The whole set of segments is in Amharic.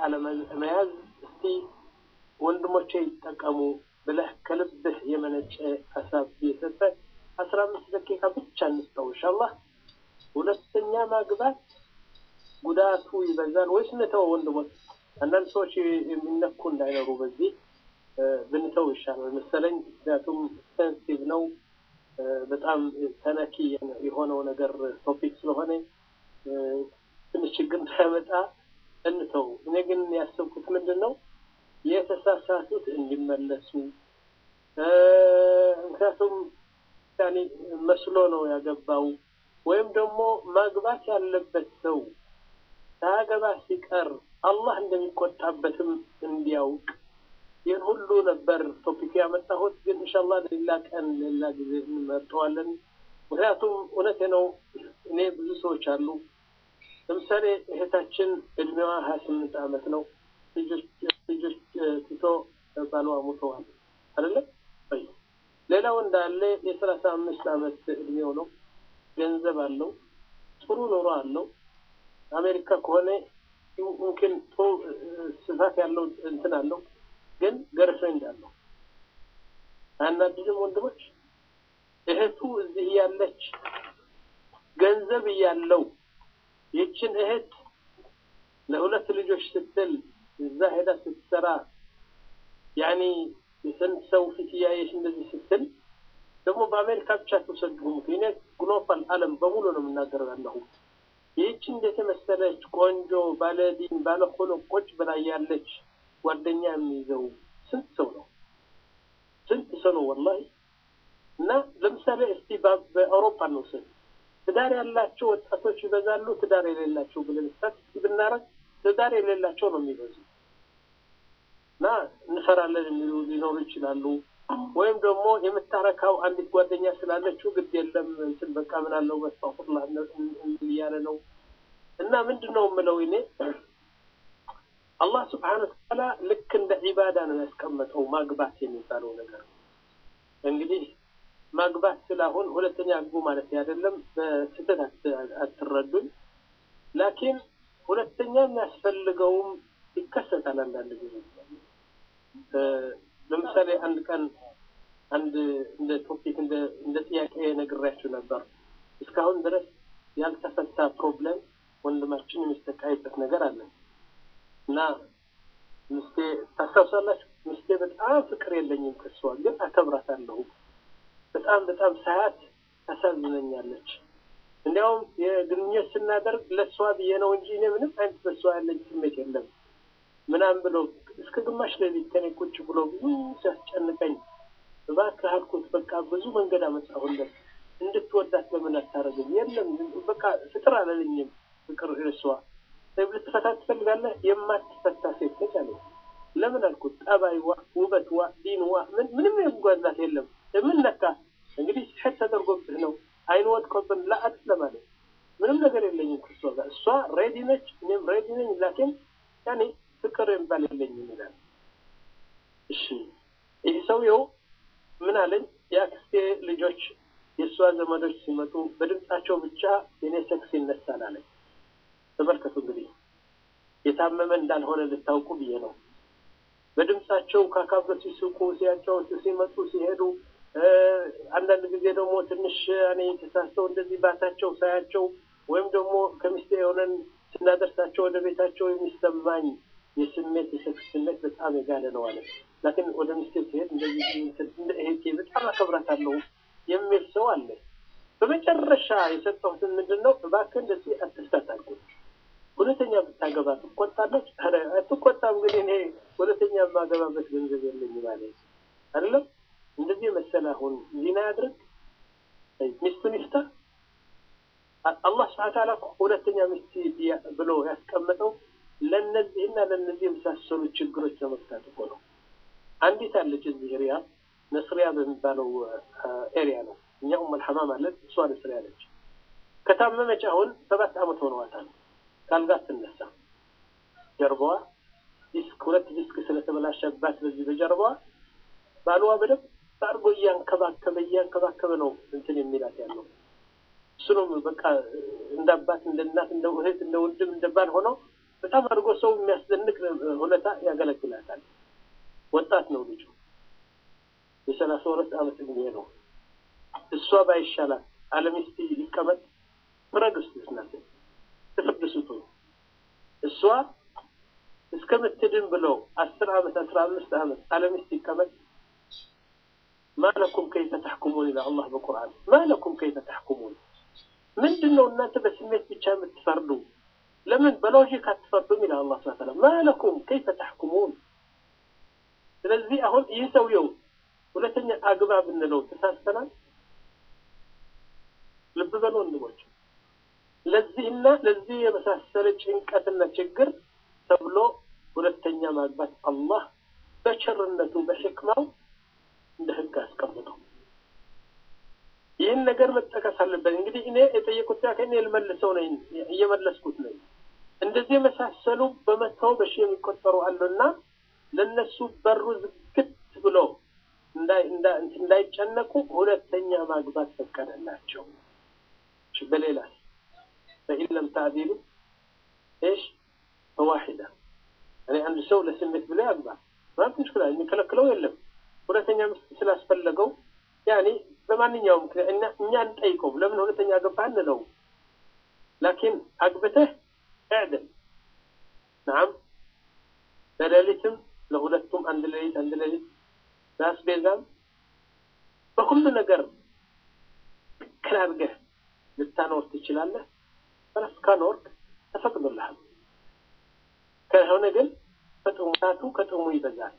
አለመያዝ እስቲ ወንድሞቼ ይጠቀሙ ብለህ ከልብህ የመነጨ ሀሳብ እየሰጠ አስራ አምስት ደቂቃ ብቻ እንስጠው ኢንሻአላህ። ሁለተኛ ማግባት ጉዳቱ ይበዛል ወይስ እንተው? ወንድሞች አንዳንድ ሰዎች የሚነኩ እንዳይኖሩ በዚህ ብንተው ይሻላል መሰለኝ። ምክንያቱም ሴንሲቲቭ ነው፣ በጣም ተነኪ የሆነው ነገር ቶፒክ ስለሆነ ትንሽ ችግር እንዳያመጣ እንተው። እኔ ግን ያሰብኩት ምንድን ነው የተሳሳቱት እንዲመለሱ ምክንያቱም ያኔ መስሎ ነው ያገባው ወይም ደግሞ ማግባት ያለበት ሰው ሳያገባ ሲቀር አላህ እንደሚቆጣበትም እንዲያውቅ ይህን ሁሉ ነበር ቶፒክ ያመጣሁት። ግን ኢንሻአላህ ሌላ ቀን ሌላ ጊዜ እንመርጠዋለን። ምክንያቱም እውነቴ ነው እኔ ብዙ ሰዎች አሉ። ለምሳሌ እህታችን እድሜዋ ሀያ ስምንት ዓመት ነው። ልጆች ልጆች ትቶ ባሏ ሙተዋል አይደለም። ሌላው እንዳለ የሰላሳ አምስት ዓመት እድሜው ነው። ገንዘብ አለው፣ ጥሩ ኑሮ አለው። አሜሪካ ከሆነ ሙምኪን ጥሩ ስፋት ያለው እንትን አለው፣ ግን ገርፍሬንድ አለው። አናድድም ወንድሞች? እህቱ እዚህ እያለች ገንዘብ እያለው ይችን እህት ለሁለት ልጆች ስትል እዛ ሄዳ ስትሰራ ያኒ የስንት ሰው ፊት እያየች እንደዚህ ስትል ደግሞ በአሜሪካ ብቻ ተወሰድሁ ምክንያት ግሎባል ዓለም በሙሉ ነው የምናገረው ያለሁ ይህች እንዴት የመሰለች ቆንጆ ባለዲን ባለኮሎ ቁጭ ብላ ያለች ጓደኛ የሚይዘው ስንት ሰው ነው? ስንት ሰው ነው ወላሂ። እና ለምሳሌ እስቲ በአውሮፓ እንውሰድ። ትዳር ያላቸው ወጣቶች ይበዛሉ፣ ትዳር የሌላቸው ብለን ስታቲስቲክ ብናረግ ትዳር የሌላቸው ነው የሚበዙ እና እንፈራለን የሚሉ ሊኖሩ ይችላሉ። ወይም ደግሞ የምታረካው አንዲት ጓደኛ ስላለችው ግድ የለም እንትን በቃ ምን አለው በስተቁላ እያለ ነው። እና ምንድን ነው የምለው እኔ አላህ ስብሓነ ወተዓላ ልክ እንደ ዒባዳ ነው ያስቀመጠው ማግባት የሚባለው ነገር። እንግዲህ ማግባት ስላሁን ሁለተኛ አግቡ ማለት አይደለም፣ በስህተት አትረዱኝ። ላኪን ሁለተኛ የሚያስፈልገውም ይከሰታል አንዳንድ ጊዜ ለምሳሌ አንድ ቀን አንድ እንደ ቶፒክ እንደ እንደ ጥያቄ ነግሬያችሁ ነበር። እስካሁን ድረስ ያልተፈታ ፕሮብለም ወንድማችን የሚሰቃይበት ነገር አለ እና ምስቴ ታስታውሳላችሁ? ምስቴ በጣም ፍቅር የለኝም ከሷ ግን አከብራታለሁ። በጣም በጣም ሳያት ታሳዝነኛለች። እንዲያውም የግንኙነት ስናደርግ ለእሷ ብዬ ነው እንጂ እኔ ምንም አይነት በሷ ያለኝ ስሜት የለም ምናምን ብሎ እስከ ግማሽ ሌሊት ከኔ ቁጭ ብሎ ብዙ ሲያስጨንቀኝ እባክህ አልኩት። በቃ ብዙ መንገድ አመጣሁለት እንድትወዳት ለምን አታረግም? የለም በቃ ፍቅር አላለኝም። ፍቅር እሷ ልትፈታ ትፈልጋለህ? የማትፈታ ሴት ነች አለ። ለምን አልኩት። ጠባይዋ፣ ውበትዋ፣ ዲንዋ ምንም የሚጓላት የለም። ምን ነካ እንግዲህ ስሕት ተደርጎብህ ነው አይን ወጥቆብን ለአት ለማለት ምንም ነገር የለኝም ከእሷ ጋር። እሷ ሬዲ ነች፣ እኔም ሬዲ ነኝ። ላኪን ያኔ ፍቅር የሚባል የለኝም ይላል። እሺ ይህ ሰውየው ምን አለኝ? የአክስቴ ልጆች የእሷ ዘመዶች ሲመጡ በድምጻቸው ብቻ የኔ ሰክስ ይነሳል አለኝ። ተመልከቱ እንግዲህ የታመመ እንዳልሆነ ልታውቁ ብዬ ነው። በድምጻቸው ካካብረ ሲስቁ፣ ሲያጫወቱ፣ ሲመጡ፣ ሲሄዱ አንዳንድ ጊዜ ደግሞ ትንሽ እኔ ተሳስተው እንደዚህ ባታቸው ሳያቸው ወይም ደግሞ ከሚስቴ የሆነን ስናደርሳቸው ወደ ቤታቸው የሚሰማኝ የስሜት የሰክስ ስሜት በጣም የጋለ ነው አለ። ላኪን ወደ ሚስቴ ሲሄድ እንደዚህ እንደ እህቴ በጣም አከብራታለሁ የሚል ሰው አለ። በመጨረሻ የሰጠሁትን ምንድን ነው እባክህ እንደዚህ አትፍታት አልኩት። ሁለተኛ ብታገባ ትቆጣለች? ኧረ አትቆጣም። ግን እኔ ሁለተኛ የማገባበት ገንዘብ የለኝ ማለት አይደለም። እንደዚህ መሰለ አሁን ዚና ያድርግ ሚስቱን ይፍታ። አላህ ስብሐ ተዓላ ሁለተኛ ሚስት ብሎ ያስቀመጠው ለእነዚህና ለእነዚህ የመሳሰሉ ችግሮች ለመፍታት እኮ ነው። አንዲት አለች እዚህ ሪያድ ነስሪያ በሚባለው ኤሪያ ነው። እኛ ኡመል ሐማም አለን፣ እሷ ነስሪያ አለች። ከታመመች አሁን ሰባት ዓመት ሆነዋታል። ካልጋ ትነሳ ጀርባዋ ዲስክ ሁለት ዲስክ ስለተበላሸባት በዚህ በጀርባዋ ባልዋ በደንብ አድርጎ እያንከባከበ እያንከባከበ ነው እንትን የሚላት ያለው እሱ ነው። በቃ እንደ አባት እንደ እናት እንደ እህት እንደ ወንድም እንደ ባል ሆነው በጣም አድርጎ ሰው የሚያስደንቅ ሁኔታ ያገለግላታል። ወጣት ነው ልጁ፣ የሰላሳ ሁለት ዓመት እድሜ ነው። እሷ ባይሻላት አለሚስት ይቀመጥ ፍረድ ውስጥ ስናት ትፍርድ ስጡኝ። እሷ እስከምትድን ብለው አስር ዓመት አስራ አምስት ዓመት አለሚስት ይቀመጥ ማለኩም ከይፈ ተሕኩሙን ይላል አላህ በቁርአን። ማለኩም ከይፈ ተሕኩሙን ምንድን ነው እናንተ በስሜት ብቻ የምትፈርዱ? ለምን በሎጂክ አትፈርዱም? ይላል አላህ ሱብሓነሁ ወተዓላ። ማለኩም ከይፈ ተሕኩሙን። ስለዚህ አሁን ይህ ሰውየው ሁለተኛ አግባ ብንለው ተሳስተናል። ልብ በሉ ወንድሞች፣ ለዚህና ለዚህ የመሳሰለ ጭንቀትና ችግር ተብሎ ሁለተኛ ማግባት አላህ በቸርነቱ በሕክማው እንደ ህግ አስቀምጠው። ይህን ነገር መጠቀስ አለበት። እንግዲህ እኔ የጠየቁት ጥያቄ እኔ ልመልሰው ነኝ፣ እየመለስኩት ነኝ። እንደዚህ የመሳሰሉ በመተው በሺ የሚቆጠሩ አሉና ለነሱ በሩ ዝግት ብሎ እንዳይጨነቁ ሁለተኛ ማግባት ፈቀደላቸው። በሌላ ፈኢን ለም ታዕዲሉ እሽ ፈዋሒዳ እኔ አንድ ሰው ለስሜት ብሎ ያግባ ማለት ምሽክላ የሚከለክለው የለም። ሁለተኛ ሚስት ስላስፈለገው ያኔ በማንኛውም ምክንያት እኛ እንጠይቀው ለምን ሁለተኛ ገባ እንለው። ላኪን አግብተህ እዕድል ናም ለሌሊትም ለሁለቱም አንድ ሌሊት አንድ ሌሊት በአስቤዛም በሁሉ ነገር ትክክል አድርገህ ልታኖር ትችላለህ። በረስ ካኖርክ ተፈቅዶልሃል። ከሆነ ግን ከጥሙታቱ ከጥሙ ይበዛል።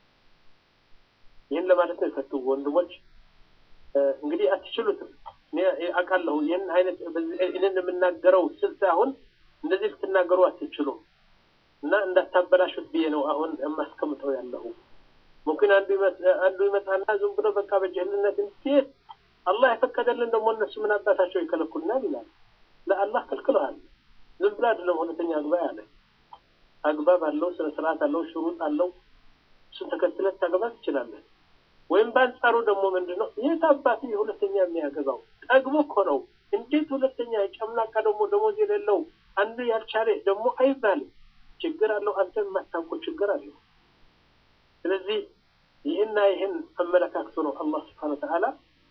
ይህን ለማለት ነው የፈቱ ወንድሞች። እንግዲህ አትችሉትም። አውቃለሁ። ይህን አይነት ይህንን የምናገረው ስልት አሁን እንደዚህ ልትናገሩ አትችሉም እና እንዳታበላሹት ብዬ ነው አሁን የማስቀምጠው ያለሁ። ሙምኪን አንዱ አንዱ ይመጣና ዝም ብሎ በቃ በጀህልነት እንዴት አላህ የፈቀደልን ደግሞ እነሱ ምን አባታቸው ይከለኩልናል ይላል። ለአላህ ከልክለዋል። ዝም ብሎ አይደለም ሁለተኛ አግባ ያለ አግባብ አለው፣ ስነ ስርዓት አለው፣ ሽሩጥ አለው። እሱን ተከትለት ታገባ ትችላለህ። ወይም በአንጻሩ ደግሞ ምንድን ነው የት አባት ሁለተኛ የሚያገባው ጠግቦ እኮ ነው። እንዴት ሁለተኛ ጨምላቃ ደግሞ ደሞዝ የሌለው አንዱ ያልቻለ ደግሞ አይባልም። ችግር አለው። አንተ የማታውቀው ችግር አለው። ስለዚህ ይህና ይህን አመለካክቶ ነው አላህ ስብሓነ ወተዓላ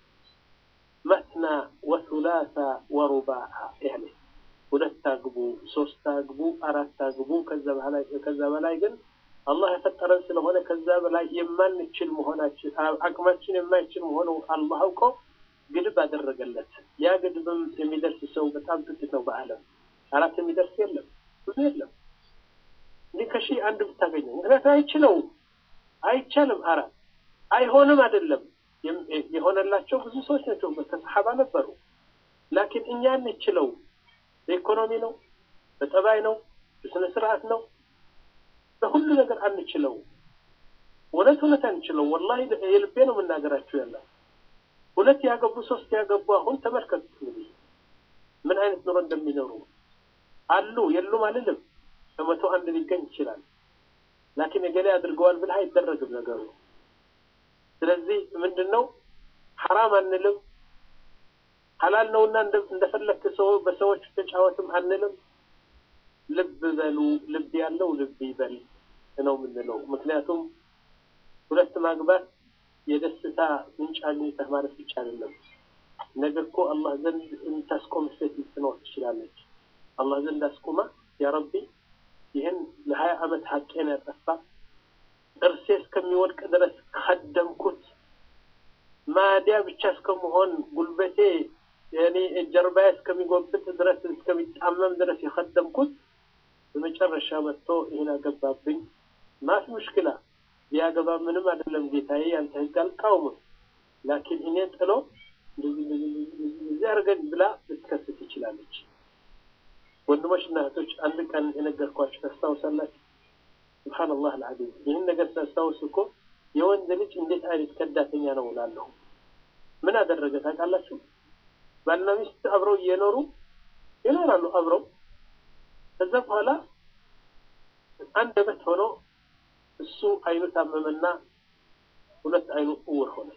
መስና ወሱላሳ ወሩባዓ ያለ ሁለት አግቡ፣ ሶስት አግቡ፣ አራት አግቡ። ከዛ በላይ ከዛ በላይ ግን አላህ የፈጠረን ስለሆነ ከዛ በላይ የማንችል መሆናችን አቅማችን የማይችል መሆኑ አላህ አውቆ ግድብ አደረገለት። ያ ግድብም የሚደርስ ሰው በጣም ጥቂት ነው በዓለም አራት የሚደርስ የለም፣ ብዙ የለም። እንዲህ ከሺህ አንድ ብታገኘው ምክንያቱም አይችለውም፣ አይቻልም። አራት አይሆንም አይደለም የሆነላቸው ብዙ ሰዎች ናቸው፣ ከሰሓባ ነበሩ። ላኪን እኛ እንችለው በኢኮኖሚ ነው፣ በጠባይ ነው፣ በስነ ስርዓት ነው፣ በሁሉ ነገር አንችለው። እውነት እውነት አንችለው። ወላሂ የልቤ ነው የምናገራችሁ ያለ ሁለት ያገቡ ሶስት ያገቡ አሁን ተመልከቱት እንግዲህ ምን አይነት ኑሮ እንደሚኖሩ አሉ የሉም አልልም። ከመቶ አንድ ሊገኝ ይችላል። ላኪን የገሌ አድርገዋል ብለህ አይደረግም ነገሩ። ስለዚህ ምንድን ነው ሐራም አንልም፣ ሐላል ነውና እንደፈለግክ ሰው በሰዎች ተጫወትም አንልም። ልብ በሉ፣ ልብ ያለው ልብ ይበል ነው የምንለው። ምክንያቱም ሁለት ማግባት የደስታ ምንጭ አግኝተህ ማለት ብቻ አይደለም። ነገ እኮ አላህ ዘንድ የምታስቆም ሴት ልትኖር ትችላለች። አላህ ዘንድ አስቁማ ያ ረቢ ይህን ለሀያ ዓመት ሀቄን ያጠፋ ጥርሴ እስከሚወድቅ ድረስ ከደምኩት ማዲያ ብቻ እስከመሆን ጉልበቴ የኔ ጀርባዬ እስከሚጎብጥ ድረስ እስከሚጣመም ድረስ የከደምኩት በመጨረሻ መጥቶ ይህን አገባብኝ። ማፊ ሙሽክላ ቢያገባ ምንም አይደለም ጌታዬ፣ ያንተ ህግ አልቃወምም። ላኪን እኔ ጥሎ እንደዚህ አድርገን ብላ ልትከስት ትችላለች። ወንድሞች እና እህቶች አንድ ቀን የነገርኳችሁ ታስታውሳላችሁ? ሱብሓነላህ አልዓዚም ይህን ነገር ታስታውስ እኮ የወንድ ልጅ እንዴት አይነት ከዳተኛ ነው እላለሁ። ምን አደረገ ታውቃላችሁ? ባልና ሚስት አብረው እየኖሩ ይኖራሉ አብረው። ከዛ በኋላ አንድ አመት ሆኖ እሱ አይኑ ታመመና ሁለት አይኑ እውር ሆነ።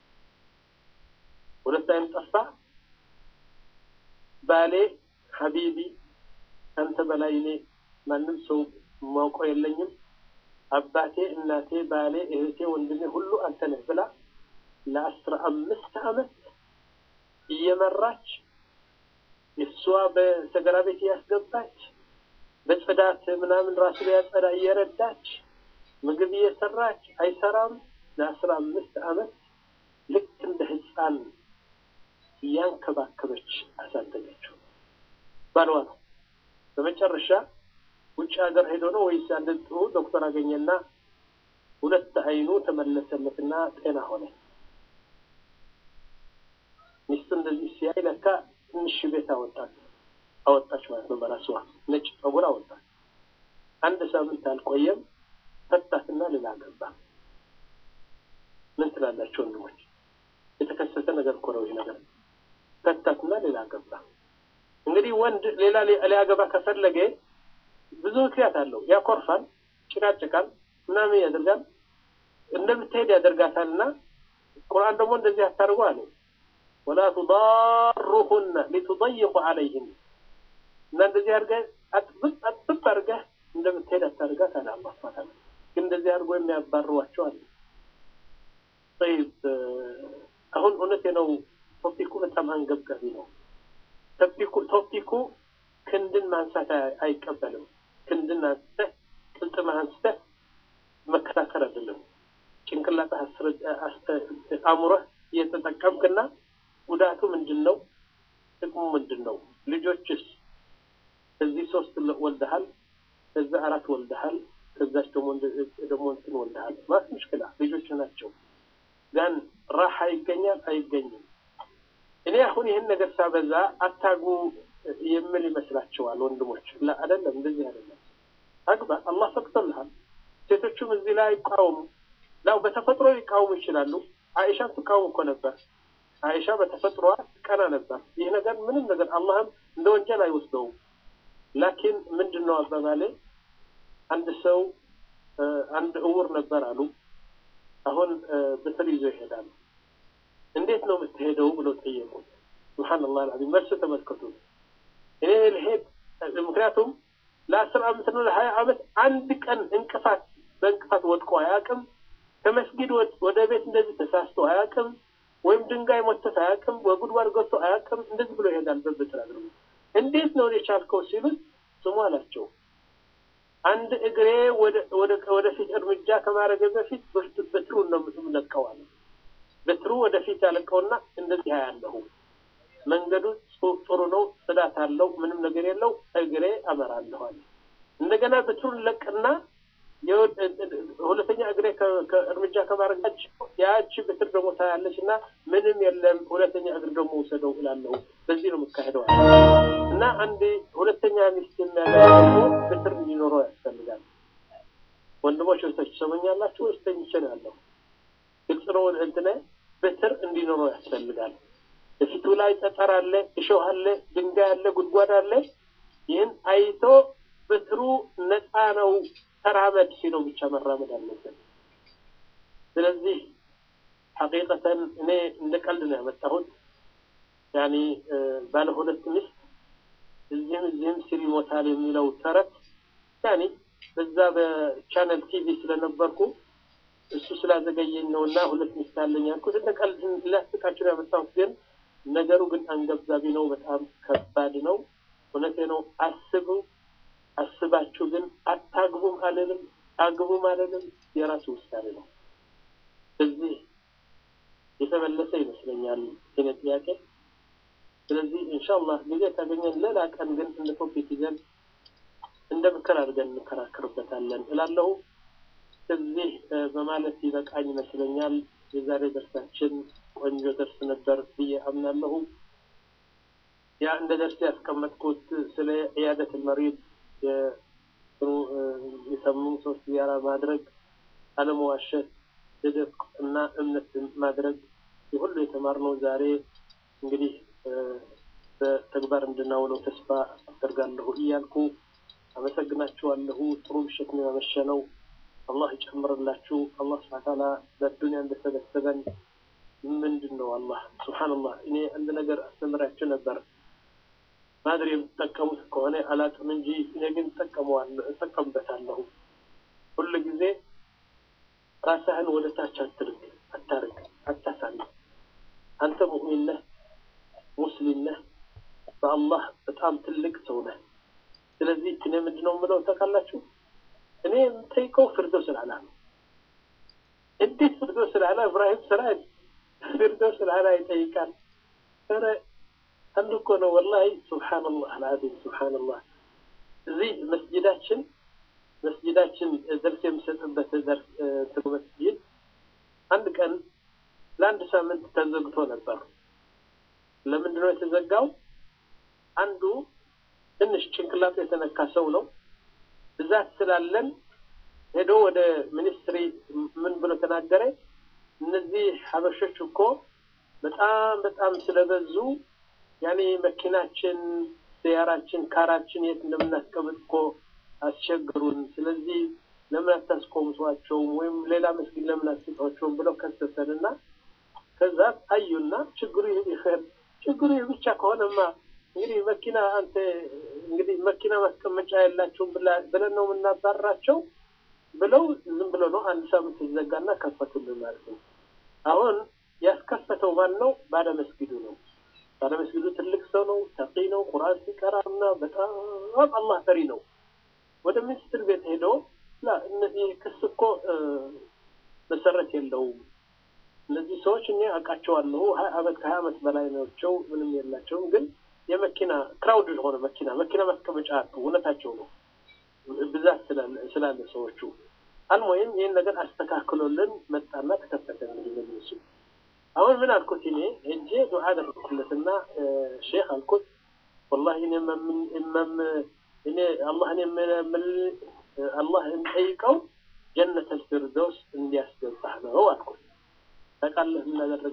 ሁለት አይኑ ጠፋ። ባሌ ሀቢቢ ከአንተ በላይ እኔ ማንም ሰው ማውቀው የለኝም። አባቴ፣ እናቴ፣ ባሌ፣ እህቴ፣ ወንድሜ ሁሉ አንተ ነህ ብላ ለአስራ አምስት ዓመት እየመራች እሷ በሰገራ ቤት እያስገባች በጽዳት ምናምን ራሱ ሊያጸዳ እየረዳች ምግብ እየሰራች አይሰራም። ለአስራ አምስት ዓመት ልክ እንደ ሕፃን እያንከባከበች አሳደገችው። ባልዋ ነው። በመጨረሻ ውጭ ሀገር ሄዶ ነው ወይስ አንድ ጥሩ ዶክተር አገኘና ሁለት አይኑ ተመለሰለትና ጤና ሆነ። ሚስቱ እንደዚህ ሲያይ ለካ ትንሽ ቤት አወጣት አወጣች ማለት ነው። በራሷ ነጭ ጸጉር አወጣት። አንድ ሳምንት አልቆየም ፈታትና ሌላ ገባ። ምን ትላላችሁ ወንድሞች? የተከሰተ ነገር እኮ ነው ይህ ነገር። ፈታትና ሌላ ገባ። እንግዲህ ወንድ ሌላ ሊያገባ ከፈለገ ብዙ ምክንያት አለው። ያኮርፋል፣ ጭቃጭቃል፣ ምናምን ያደርጋል፣ እንደምትሄድ ያደርጋታል። እና ቁርአን ደግሞ እንደዚህ አታርጉ አለ ወላ ቱዳሩሁነ ሊቱضይቁ አለይህን እና እንደዚህ አድርገህ አጥብቅ አጥብቅ አድርገህ እንደምትሄድ አታርጋት አለ አላህ ሱብሓነሁ ወተዓላ። ግን እንደዚህ አድርጎ የሚያባርሯቸው አለ። ጠይብ አሁን እውነቴ ነው። ቶፒኩ በጣም አንገብጋቢ ነው። ቶፒኩ ቶፒኩ ክንድን ማንሳት አይቀበልም። ክንድን አንስተህ ቅልጥምህ አንስተህ መከራከር አይደለም። ጭንቅላትህ አእምሮህ እየተጠቀምክና ጉዳቱ ምንድን ነው? ጥቅሙ ምንድን ነው? ልጆችስ እዚህ ሶስት ወልደሃል፣ ከዛ አራት ወልደሃል፣ ከዛች ደግሞ ደግሞ እንትን ወልደሃል። ማለት ምሽክላ ልጆች ናቸው። ጋን ራሓ ይገኛል አይገኝም? እኔ አሁን ይህን ነገር ሳበዛ አታጉ የምል ይመስላቸዋል ወንድሞች። ላ አይደለም፣ እንደዚህ አይደለም። አግባ፣ አላህ ፈቅዶልሃል። ሴቶቹም እዚህ ላይ አይቃወሙ። ላው በተፈጥሮ ሊቃወሙ ይችላሉ። አይሻም ትቃወም እኮ ነበር። አይሻ በተፈጥሮዋ ቀና ነበር። ይህ ነገር ምንም ነገር አላህም እንደ ወንጀል አይወስደውም። ላኪን ምንድን ነው አባባሌ፣ አንድ ሰው አንድ እውር ነበር አሉ። አሁን በትር ይዞ ይሄዳል። እንዴት ነው የምትሄደው ብለው ጠየቁት። ሱብሓነላህ አልዓዚም መልስ ተመልከቱ። እኔ ልሄድ ምክንያቱም ለአስር ዓመት ነው ለሀያ ዓመት አንድ ቀን እንቅፋት በእንቅፋት ወድቆ አያውቅም። ከመስጊድ ወደ ቤት እንደዚህ ተሳስቶ አያውቅም። ወይም ድንጋይ ሞተት አያውቅም። በጉድጓድ ገብቶ አያውቅም። እንደዚህ ብሎ ይሄዳል። በብትር አድርጎ እንዴት ነው የቻልከው ሲሉት ስሙ አላቸው። አንድ እግሬ ወደፊት እርምጃ ከማድረግ በፊት በትሩን ነው የምለቀዋል። በትሩ ወደፊት ያለቀውና እንደዚህ ያለሁ መንገዱ ጥሩ ነው፣ ጽዳት አለው፣ ምንም ነገር የለው። እግሬ አመራለኋል። እንደገና በትሩን ለቅና ሁለተኛ እግሬ እርምጃ ከማድረጋቸው ያቺ ብትር ደግሞ ታያለች እና ምንም የለም፣ ሁለተኛ እግር ደግሞ ውሰደው እላለሁ። በዚህ ነው የምካሄደው እና አንድ ሁለተኛ ሚስት የሚያገባ ደግሞ ብትር እንዲኖረው ያስፈልጋል። ወንድሞች ወስቶች ትሰሙኛላችሁ ወይስ ተኝቼ ነው ያለው? ግልጽ ነው እንትነ ብትር እንዲኖረው ያስፈልጋል። በፊቱ ላይ ጠጠር አለ፣ እሾህ አለ፣ ድንጋይ አለ፣ ጉድጓድ አለ። ይህን አይቶ በትሩ ነፃ ነው ተራመድ ሲለው ብቻ መራመድ አለበት። ስለዚህ ሐቂቀተን እኔ እንደ ቀልድ ነው ያመጣሁት። ያኒ ባለ ሁለት ሚስት እዚህም እዚህም ሲል ይሞታል የሚለው ተረት ያኒ በዛ በቻነል ቲቪ ስለነበርኩ እሱ ስላዘገየኝ ነው እና ሁለት ሚስት አለኝ ያልኩት እንደ ቀልድ ላስቃችሁ ነው ያመጣሁት። ግን ነገሩ ግን አንገብጋቢ ነው፣ በጣም ከባድ ነው። እውነቴ ነው። አስቡ አስባችሁ ግን አታግቡም አልልም፣ አግቡም አልልም። የራሱ ውሳኔ ነው። እዚህ የተመለሰ ይመስለኛል የኔ ጥያቄ። ስለዚህ ኢንሻአላህ ጊዜ ካገኘን ሌላ ቀን ግን እንደ ቶፒክ ይዘን እንደ ምክር አድርገን እንከራከርበታለን እላለሁ። እዚህ በማለት ይበቃኝ ይመስለኛል። የዛሬ ደርሳችን ቆንጆ ደርስ ነበር ብዬ አምናለሁ። ያ እንደ ደርስ ያስቀመጥኩት ስለ ዕያደት መሪድ የሰሙ ሰዎች ዚያራ ማድረግ፣ አለመዋሸት፣ ስድቅ እና እምነት ማድረግ የሁሉ የተማርነው ዛሬ እንግዲህ በተግባር እንድናውለው ተስፋ አደርጋለሁ እያልኩ አመሰግናችኋለሁ። ጥሩ ምሽት ነው ያመሸነው። አላህ ይጨምርላችሁ። አላህ ስብሐ ተዓላ በዱንያ እንደሰበሰበን ምንድን ነው አላህ ሱብሓነላህ። እኔ አንድ ነገር አስተምራችሁ ነበር ማድሪ የምትጠቀሙት ከሆነ አላቅም እንጂ እኔ ግን እጠቀመዋለሁ እጠቀምበታለሁ። ሁሉ ጊዜ ራስህን ወደ ታች አትርግ፣ አታርግ፣ አታሳልፍ። አንተ ሙእሚን ነህ፣ ሙስሊም ነህ፣ በአላህ በጣም ትልቅ ሰው ነህ። ስለዚህ እኔ ምንድን ነው የምለው ታውቃላችሁ? እኔ የምጠይቀው ፊርደውስ አልአዕላ ነው። እንዴት ፊርደውስ አልአዕላ ኢብራሂም ስራጅ ፊርደውስ አልአዕላ ይጠይቃል? ኧረ አንድ እኮ ነው ወላሂ። ሱብሓነላህ አልዓዚም ሱብሓነላህ። እዚህ መስጂዳችን መስጂዳችን ደርስ የምሰጥበት ደርስ ትሩ መስጂድ አንድ ቀን ለአንድ ሳምንት ተዘግቶ ነበር። ለምንድን ነው የተዘጋው? አንዱ ትንሽ ጭንቅላቱ የተነካ ሰው ነው። ብዛት ስላለን ሄዶ ወደ ሚኒስትሪ ምን ብሎ ተናገረ? እነዚህ ሀበሾች እኮ በጣም በጣም ስለበዙ ያኔ መኪናችን፣ ሰያራችን፣ ካራችን የት እንደምናስቀምጥ እኮ አስቸግሩን። ስለዚህ ለምን አታስቆምጧቸውም ወይም ሌላ መስጊድ ለምን አትሰጧቸውም ብለው ከሰሰን እና ከዛ አዩና ችግሩ ይኸር ችግሩ ይህ ብቻ ከሆነማ እንግዲህ መኪና አንተ እንግዲህ መኪና ማስቀመጫ ያላቸውም ብለን ነው የምናባራቸው ብለው ዝም ብሎ ነው አንድ ሳምንት ተዘጋና ከፈቱልን ማለት ነው። አሁን ያስከፈተው ማን ነው? ባለ መስጊዱ ነው። ባለ መስጊዱ ትልቅ ሰው ነው፣ ተቂ ነው፣ ቁርአን ሲቀራ እና በጣም አላህ ፈሪ ነው። ወደ ሚኒስትር ቤት ሄዶ እነዚህ ክስ እኮ መሰረት የለውም እነዚህ ሰዎች እኔ አውቃቸዋለሁ ሀያ አመት ከሀያ አመት በላይ ናቸው። ምንም የላቸውም። ግን የመኪና ክራውድ ሆነ መኪና መኪና ማስቀመጫ አጡ። እውነታቸው ነው ብዛት ስላለ ሰዎቹ። አልሞይም ይህን ነገር አስተካክሎልን መጣና ተከፈተ። እንግዲህ መጅልሱ አሁን ምን አልኩት እኔ ሄጄ ዱዓ አደረኩለትና ሼክ አልኩት ወላሂ እኔ መም እኔ አላህን የምል አላህ እንጠይቀው ጀነት አልፊርደውስ እንዲያስገባህ ነው አልኩት። ታውቃለህ ምን አደረገ?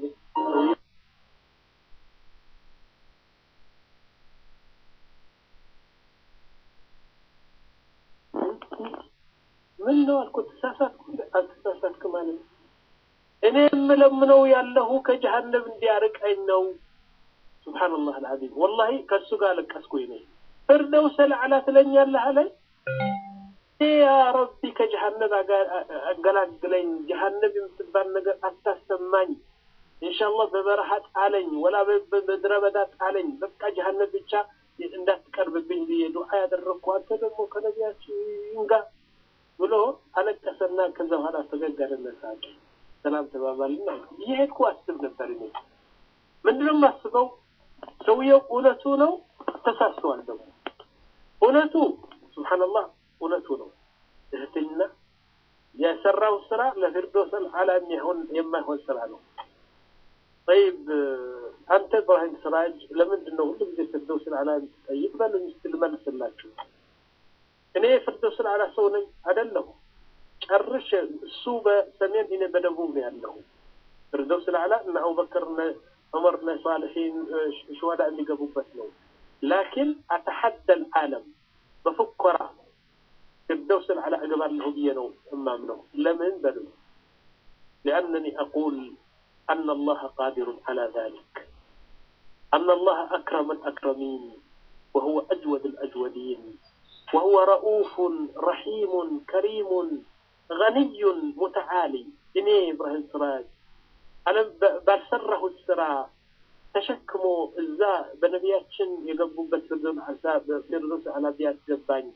ምን ነው አልኩት። ተሳሳትኩ? አልተሳሳትክም ማለት ነው። እኔ የምለምነው ያለሁ ከጀሀነም እንዲያርቀኝ ነው። ሱብሓነላህ አልዓዚም ወላሂ ከእሱ ጋር አለቀስኩኝ እኔ ፊርደውስ አልአዕላ ትለኛለህ አለኝ። ያ ረቢ ከጀሀነም አገላግለኝ፣ ጀሀነም የምትባል ነገር አታሰማኝ። ኢንሻአላህ በበረሃ ጣለኝ፣ ወላ በምድረ በዳ ጣለኝ። በቃ ጀሀነም ብቻ እንዳትቀርብብኝ ብዬ ዱዓ ያደረግኩ አንተ ደግሞ ከነቢያችን ጋር ብሎ አለቀሰና ከዛ በኋላ ፈገግ አለና ሳቀ። ሰላም ተባባልና እየሄድኩ አስብ ነበር እኔ ምንድነው የማስበው ሰውየው እውነቱ ነው ተሳስተዋል። ደግሞ እውነቱ ሱብሓነላህ እውነቱ ነው። እህትና የሰራው ስራ ለፊርዶስ አልአዕላ የሚሆን የማይሆን ስራ ነው። ጠይብ አንተ ኢብራሂም ስራጅ ለምንድን ነው ሁሉ ጊዜ ፊርዶስ አልአዕላ የምትጠይቅ? በሉኝ እስኪ ልመልስላችሁ። እኔ የፊርዶስ አልአዕላ ሰው ነኝ አይደለሁ። ጨርሼ እሱ በሰሜን እኔ በደቡብ ነው ያለሁ። ፊርዶስ አልአዕላ እነ አቡበክር ዑመር እነ ሳልሒን ሸዋዳ የሚገቡበት ነው። ላኪን አተሐደ ልዓለም በፉኮራ ፊርደውስ አልአዕላ እገባለሁ ብዬ ነው እማምነው። ለምን በሉ ሊአነኒ አቁል አነ አላህ ቃዲሩን ዐላ ዛሊክ አነ አላህ አክረመ ልአክረሚን ወሁወ አጅወድ ልአጅወዲን ወሁወ ረኡፉን ረሒሙን ከሪሙን ገኒዩን ሙተዓሊ እኔ ኢብራሂም ስራጅ ዓለም ባልሰራሁት ስራ ተሸክሞ እዛ በነቢያችን የገቡበት ፊርዶስ አልአዕላ ቢያስገባኝ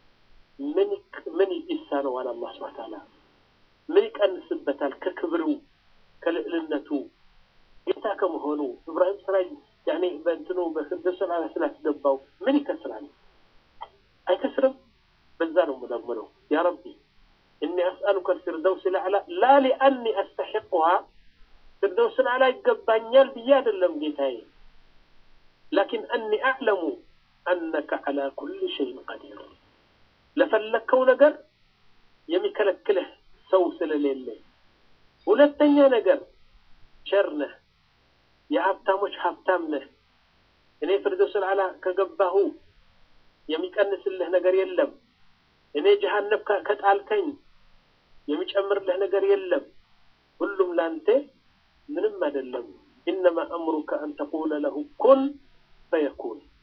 ምን ይሳነዋል? አላህ ሱብሓነሁ ወተዓላ ምን ይቀንስበታል? ከክብሩ ከልዕልነቱ ጌታ ከመሆኑ ኢብራሂም ስራጅ ያኔ በእንትኑ በፊርዶስ አልአዕላ ስላስገባው ምን ይከስራል? አይከስርም። በዛ ነው የምለምነው ያ ረቢ እኒ አስአሉከ ልፊርደውስ አልአዕላ ላ ሊአኒ አስተሒቁሃ ፊርደውስ አልአዕላ ይገባኛል ብዬ አይደለም ጌታዬ፣ ላኪን አኒ አዕለሙ አነከ ዐላ ኩሊ ሸይን ቀዲር ለፈለግከው ነገር የሚከለክልህ ሰው ስለሌለ፣ ሁለተኛ ነገር ቸር ነህ፣ የሀብታሞች ሀብታም ነህ። እኔ ፊርደውስ አልአዕላ ከገባሁ የሚቀንስልህ ነገር የለም። እኔ ጀሃነም ከጣልከኝ የሚጨምርልህ ነገር የለም። ሁሉም ላንተ ምንም አይደለም። ኢነማ አምሩከ አን ተቁለ ለሁ ኩን ፈየኩን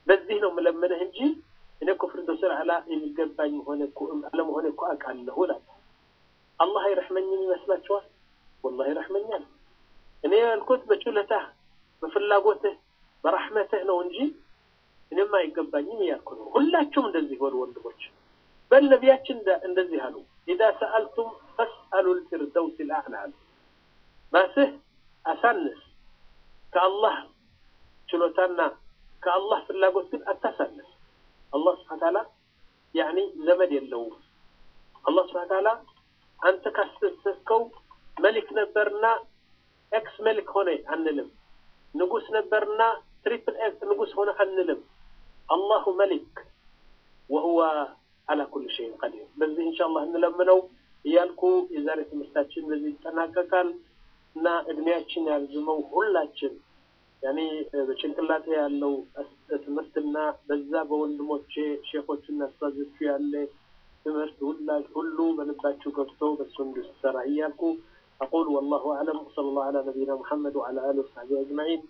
በዚህ ነው የምለምንህ እንጂ እኔ እኮ ፊርደውስ አልአዕላ የሚገባኝ ሆነ አለመሆነ እኮ አውቃለሁ እላለሁ። አላህ አይረሕመኝም ይመስላችኋል? ወላሂ ይረሕመኛል። እኔ ያልኩት በችሎታህ በፍላጎትህ በራሕመትህ ነው እንጂ እኔም አይገባኝም እያልኩ ነው። ሁላችሁም እንደዚህ በሉ ወንድሞች። በል ነቢያችን እንደዚህ አሉ፣ ኢዛ ሰአልቱም ፈስአሉ ልፊርደውስ ልአዕላ አሉ። ራስህ አሳንስ፣ ከአላህ ችሎታና ከአላህ ፍላጎት ግን አታሳንስ። አላህ ስብሐነ ተዓላ ያኒ ዘመድ የለውም። አላህ ስብሐነ ተዓላ አንተ ካስተሰብከው መሊክ ነበርና ኤክስ መሊክ ሆነ አንልም። ንጉስ ነበርና ትሪፕል ኤክስ ንጉስ ሆነ አንልም። አላሁ መሊክ ወሁወ አላ ኩል ሸይን ቀዲር። በዚህ ኢንሻአላህ እንለምነው እያልኩ የዛሬ ትምህርታችን በዚህ ይጠናቀቃል እና እድሜያችን ያልዝመው ሁላችን ያኔ በጭንቅላቴ ያለው ትምህርትና በዛ በወንድሞቼ ሼኮችና አስታዞቹ ያለ ትምህርት ሁሉ በልባችሁ ገብቶ በሱ እንድሰራ እያልኩ أقول والله أعلم وصلى الله على نبينا محمد وعلى آله وصحبه أجمعين